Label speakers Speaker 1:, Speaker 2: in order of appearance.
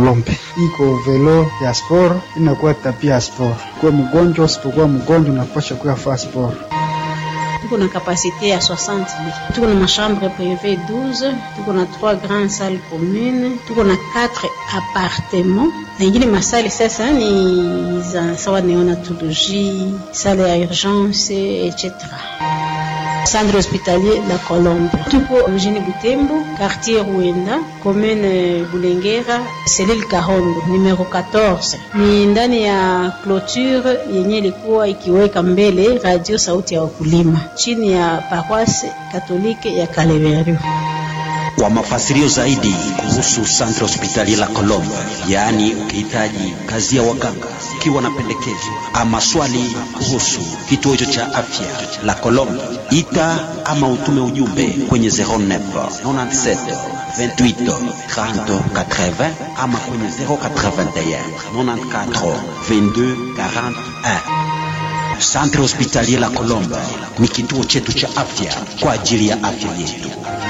Speaker 1: Kolombe. Iko velo ya sport inakuwa tapia ya sport. Kuwa mgonjwa usipokuwa mgonjwa unapasha kuya faa sport.
Speaker 2: tuko na kapasite ya 60 lits tuko na machambre privé 12 tuko na 3 grandes salles communes tuko na 4 appartements na ingine masali sasa ni za sawa neonatologie sale ya urgence etc centre hospitalier la Colombe. Tuko mjini Butembo, quartier Ruenda, commune Bulengera, selile Kahondo, numero 14. Ni ndani ya clôture yenye ilikuwa ikiweka mbele radio sauti ya wakulima chini ya paroisse katolike ya Kaleverio.
Speaker 3: Kwa mafasirio zaidi kuhusu Centre Hospitalier la Colombe, yaani ukihitaji kazi ya waganga, ukiwa na pendekezo ama swali kuhusu kituo hicho cha afya la Colombe, ita ama utume ujumbe kwenye 09 97 28 30 80 ama kwenye 081 94 22 41. Centre Hospitalier la Colombe ni kituo chetu cha afya kwa ajili ya afya yetu.